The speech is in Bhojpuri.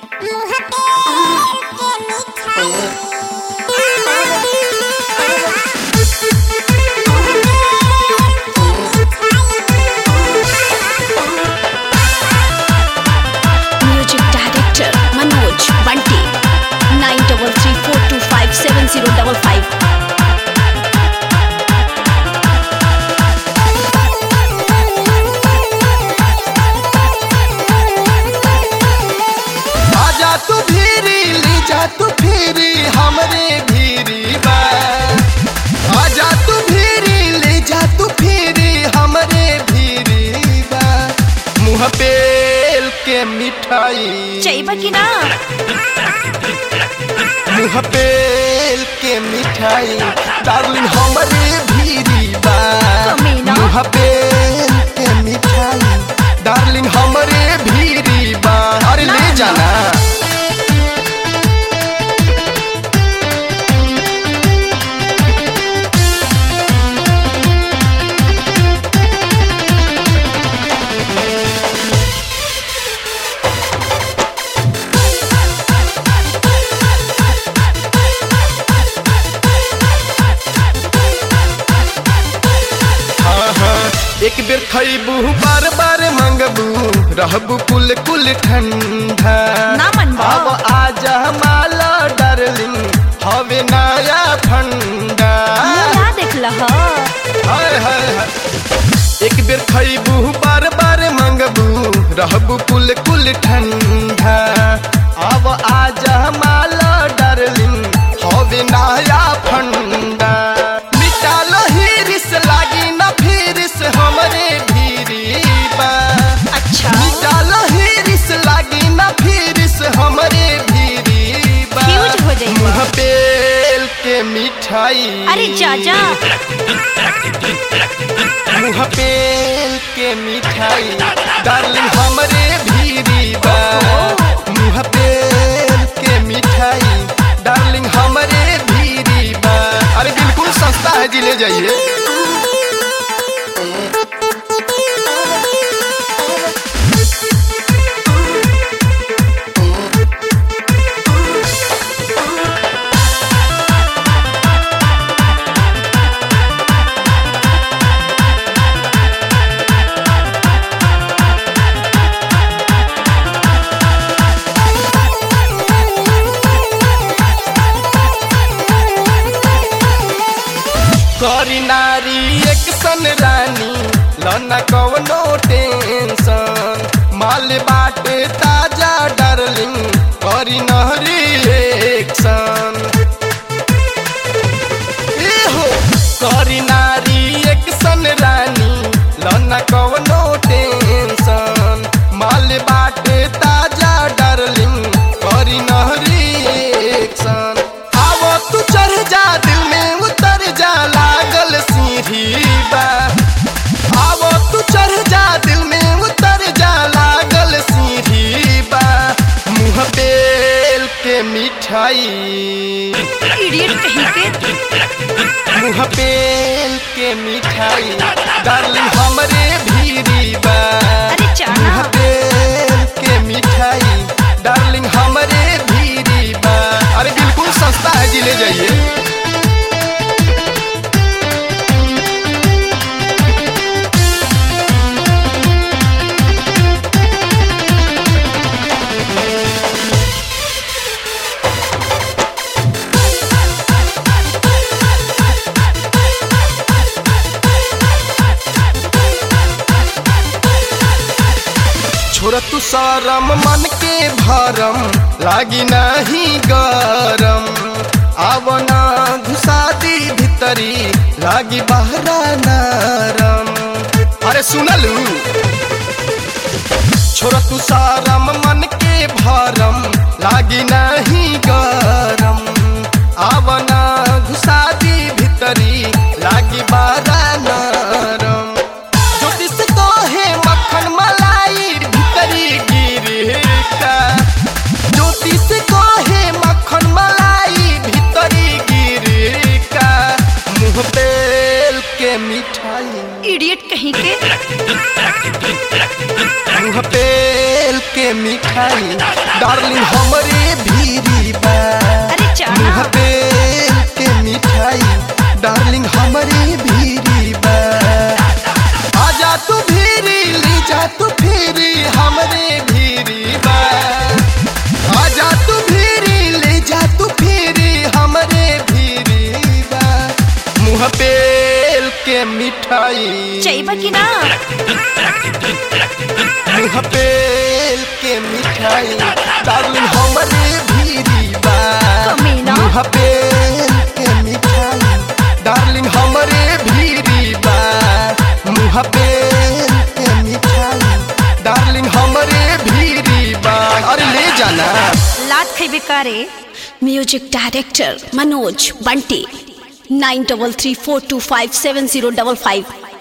Music director Manoj Bunty nine double three four two five seven zero double five आजा तू भीरी ले जा तू फिरी हमरे भीरी बा आजा तू भीरी ले जा तू फिरी हमरे भीरी बा मुँह पेल के मिठाई चाहिए कि ना मुँह पेल के मिठाई डार्लिंग हमरे भीरी बा कमीना। मुँह पेल के मिठाई डार्लिंग हमरे भीरी बा अरे ले जाना हाँ, हाँ, एक बेर खैबू बार बार मंगबू रहबू कुल कुल ठंडा ना मनबा। अब आजा माला डार्लिंग हवे नया फंडा ना देख लह हाय हाय हाय एक बेर खैबू बार बार मंगबू रहबू कुल कुल ठंडा अब आजा माला डार्लिंग हवे नया फंडा मिटा लहिरिस लागी ना फिरिस हमरे भीरी बा अच्छा मिटा लहिरिस लागी ना फिरिस हमरे भीरी बा Fuse हो जाइबा। मुँह पेल के मिठाई अरे चाचा मुँह पेल के मिठाई डार्लिंग हमरे भीरी बा मुँह पेल के मिठाई डार्लिंग हमरे भीरी बा अरे बिल्कुल सस्ता है जी ले जाइए करी नारी एक सन रानी लना कवनो टेंशन माल बाटे ताजा डार्लिंग करी नहरी एक्शन ए हो करी नारी एक सन रानी लना कवनो टेंशन माल बाटे ताजा डार्लिंग करी नहरी एक्शन आवो तू चढ़ जा दिल में उतर जा लागल सीढ़ी बा आवो तू चढ़ जा दिल में उतर जा लागल सीढ़ी बा मुँह पेल के मिठाई इडियट कहीं के मुँह पेल के मिठाई डार्लिंग हमरे भीरी बा अरे चाना। मुँह पेल के मिठाई डार्लिंग हमरे भीरी बा अरे बिल्कुल सस्ता है जी ले जाइए छोड़ तू सरम मन के भरम लागी नहीं गरम आवना घुसा दी भीतरी लागी बहरा नरम अरे सुनलू छोड़ तू सारम मन के भरम लागी नहीं गरम आवना घुसा दी भीतरी लागी बारा नरम ज्योतिष तो है मक्खन मलाई भीतरी गिरी का ज्योतिष को है मक्खन मलाई भीतरी गिरी का मुँह पेल के मिठाई इडियट कहीं के मुँह पेल के के मिठाई डार्लिंग हमरे भीरी बा अरे चढ़ा मुँह बेल के मिठाई डार्लिंग हमरे भीरी बा आजा तू भीरी ले जा तू फिरी हमरे भीरी बा आजा तू भीरी ले जा तू फिरी हमरे भीरी बा मुँह बेल के मिठाई चाहिए कि ना मुँह बेल के मिठाई डार्लिंग हमरे भीरी बा कमीना। मुँह बेल के मिठाई डार्लिंग हमरे भीरी बा मुँह बेल के मिठाई डार्लिंग हमरे भीरी बा अरे ले जाना लात खेबे करे music director Manoj Bunty nine double three four two five seven zero double five